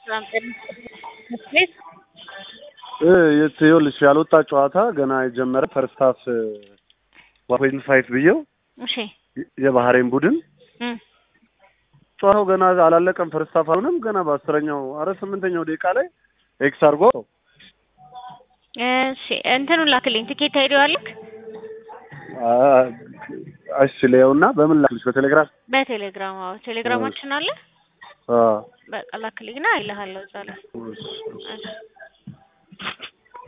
ቤት ይኸውልሽ ያልወጣ ጨዋታ ገና የጀመረ ፈርስት ሀፍ ዋን ፖይንት ፋይቭ ብዬው እሺ የባህሬን ቡድን እም ጨዋታው ገና አላለቀም። ፈርስት ሀፍ አሁንም ገና በአስረኛው አረ ስምንተኛው ደቂቃ ላይ ኤክስ አድርጎ እሺ እንትኑን ላክልኝ። ትኬት ታይደዋልክ አ- እሺ ሊየውና በምን ላክልሽ? በቴሌግራም በቴሌግራም አዎ፣ ቴሌግራማችን አለ። አ በቃ ላክልኝና አይልሃለሁ እዛ ላይ እሺ። እሺ